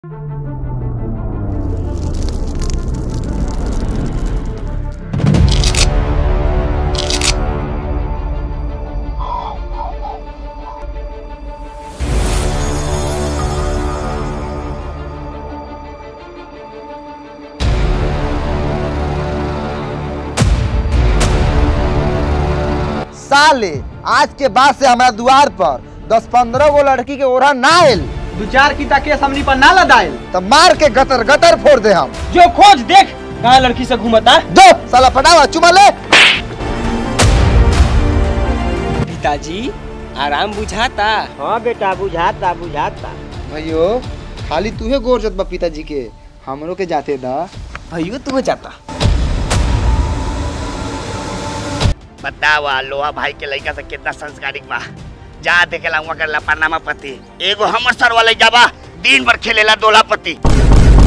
साले आज के बाद से हमारा द्वार पर दस पंद्रह गो लड़की के ओढ़ा ना आयल दू चार की केस हमनी पर ना लदाइल तो मार के गटर गटर फोड़ दे हम जो खोज देख कहाँ लड़की से घूमता दो साला पटावा चुमा ले पिताजी आराम बुझाता हाँ बेटा बुझाता बुझाता भैयो खाली तूहे गोर जत बा पिताजी के हमरो के जाते दा भैयो तू जाता बतावा लोहा भाई के लड़का से कितना संस्कारिक बा जा देखेला हुआ करला पनामा पति एगो हमर सर वाले जाबा दिन भर खेलेला दोला पति